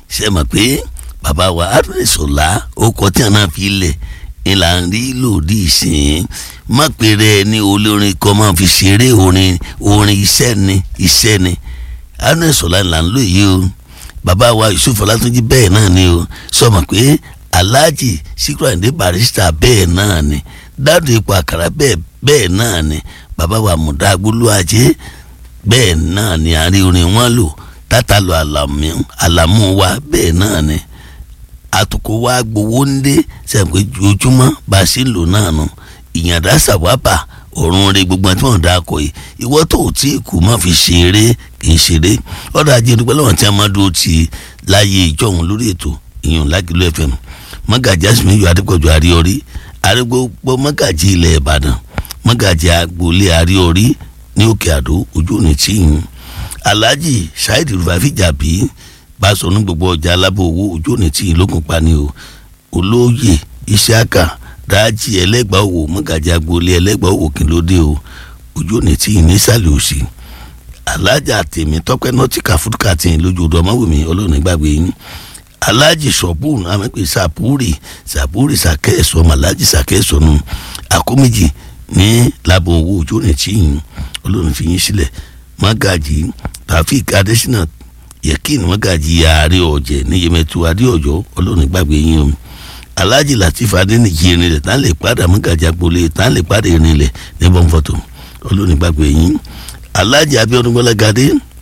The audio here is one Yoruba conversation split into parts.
ṣe mọ̀ pé bàbá wa Arúnẹ̀sọ̀lá ó kọ́ tí a náà fi lẹ̀ ìlà ń rí lòdì ìsìn má pèrè ní olórin kan máa fi ṣeré orin orin iṣẹ́ ni iṣẹ́ ni Arúnẹ̀sọ̀lá là ń lò yìí o bàbá wa Yusuf Ọlátúnjí bẹ́ẹ̀ náà ni o sọ mọ̀ pé Alhaji Síkírù Àyìndé Barrister bẹ́ẹ̀ náà ni Dáúdù Ipò Àkàrà bẹ́ẹ̀ bẹ́ẹ̀ náà ni bàbá wa Mùdá Agbólúwàjẹ́ bẹ́ẹ̀ náà ni àárín orin wọn lò tátàlù àlàmú wa bẹ́ẹ̀ náà ni àtùkò wa gbowó ń dé sẹ́ǹpé ojúmọ́ bá a sì ń lò náà nù ìyàndá sàwábà ọ̀run rẹ gbogbo àti wọn dáa kọ yìí ìwọ tó o tí kù má fi ṣeré kì í ṣeré ọ̀dọ̀ ajé dúpẹ́ lọ́wọ́ tí a máa dúró ti láyé ìjọ̀hún lórí ètò ìyọ̀n lágìlú FM mọ́gàjì àsìmíyọ adépọ̀jù àríọrí arégbogbo mọ́gàjì ilẹ̀ ìbàdàn mọ́gàjì agboolé àríọrí ní òkè àdó ojú òní tíyìn alhaji saheed rufafi jàbí báṣọ̀nù gbogbo ọjà alábọ̀ owó ojú òní tíyìn lókun pani o olóyè isiaka dájì ẹlẹ́gbàá òwò mọ́gàjì agboolé ẹlẹ́gbàá òwò kìlódé o ojú òní tíyìn nísàlẹ̀ òsì alájà tèmi tọpẹ nọtìkà fúdùkà tìyìn lójú ọdọ ọmọwùmí ọlọ́run gbàgbé yín alájì sọ̀bùn àmọ́pẹ́ sàpúrì sàpúrì sàkẹ́sọ̀ màlájì sàkẹ́sọ̀ nù àkóméjì ní lábọ̀ owó ojú òní tíyìn ọlọ́run fi yín sílẹ̀ mọ́gàjì tàfíìk adésínà yẹkìn mọ́gàjì ààrẹ ọ̀jẹ̀ ní yẹmẹtu adéọ̀jọ́ ọlọ́run gbàgbé yín o alhaji latif adéníjì irinlẹ̀ tá lè padà mọ́gàjì agboolé tá lè padà irinlẹ̀ ní bọ́ǹfọ̀tò ọlọ́run gbàgbé yín alhaji abiodun gbọ́lágadé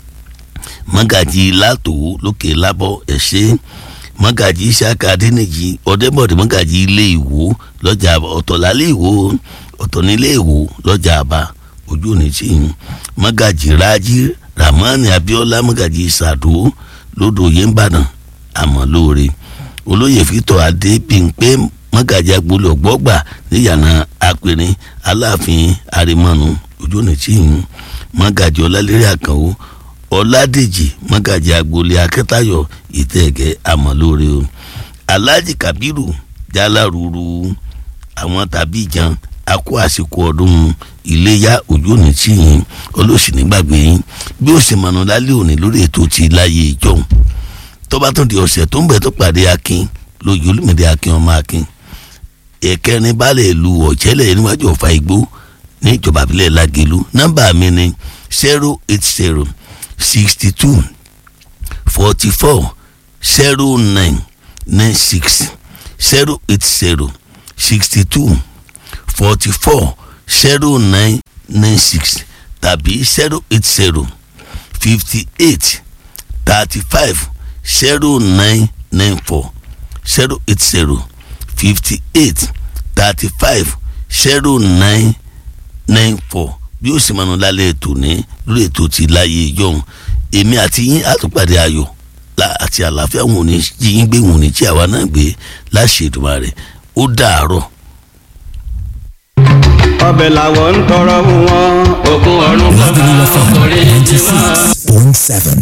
mọ́gàjì látò lókè lábọ́ ẹ̀ṣẹ́ mọ́gàjì isaka adéníjì ọ̀dẹ́bọ̀dé mọ́gàjì ilé ìwò lọ́jà ọ̀tọ̀lálé ìwò ọ̀tọ̀ nílé ìwò lọ́jà àbá ojú òní tí ń mọ́gàjì rájí ramani abiola mọ́gàjì sàdó lódò yéńbàdàn àmọ́ lóore olóyè fìtọ́ adé pínpé mọ́gàjì agboolé ọ̀gbọ́gbà níyànà apẹ̀rẹ̀ aláàfin arimọ́nu ojú òní tí ń mọ́gàjì ọlálẹ́rẹ́ àkànwó ọládèjì mọ́gàjì agboolé akẹ́tayọ̀ ìtẹ̀gẹ́ àmọ́ lóore o alhaji kabiru jaláruru àwọn tàbí ìjan akó àsìkò ọdún iléyà ojú òní tí yín olóòsì nígbàgbé yín bí ó sì mọ̀nà lálẹ́ òní lórí ètò ti láyé ìjọun tó bá tún di ọ̀sẹ̀ tó ń bẹ̀ tó pàdé akin lójú olùmọ̀dé akin ọmọ akin ẹ̀kẹrin balẹ̀ lu ọ̀jẹ́lẹ̀ níwájú ọ̀fà igbó ní ìjọba àbílẹ̀ lágẹ̀lú nọ́mbà mi ni zero eight zero sixty two forty four zero nine nine six zero eight zero sixty two forty four zero nine nine six tàbí zero eight zero fifty eight thirty five zero nine nine four zero eight zero fifty eight thirty five zero nine nine four bí ó sì máa nù lálẹ́ ètò ní lórí ètò ti láyé ìjọhún èmi àti yín àtúpàdé ayọ̀ àti àlàáfíà wọn ò ní yín gbé wọn ò ní tí àwa náà gbé láṣẹ Èdùmàrè ó dàárọ̀ ọbẹ̀ làwọn ń tọrọ wọn. òkun ọ̀run bàbá ọkùnrin ti wá. point seven.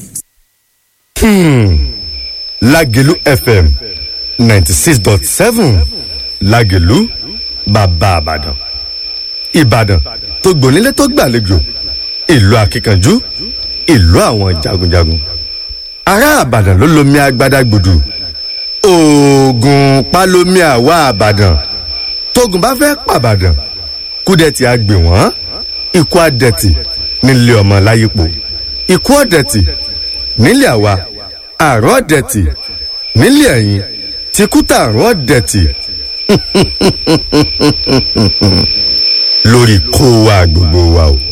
Lágẹ̀lú FM ninety six dot seven Lágẹ̀lú bàbá Ìbàdàn Ìbàdàn tó gbònílé tó gbàlejò ìlú akíkanjú ìlú àwọn jagunjagun ará Ìbàdàn ló lomi agbada gbòdù oògùn pálómi àwa Ìbàdàn tógun bá fẹ́ pàbàdàn kúdẹ̀tì àgbè wọ́n ikú àdẹ̀tì nílé ọmọ láyípo ikú ọ̀dẹ̀tì nílé àwa àrùn ọ̀dẹ̀tì nílé ẹ̀yìn tìkútà àrùn ọ̀dẹ̀tì lórí kó wa gbogbo wa o.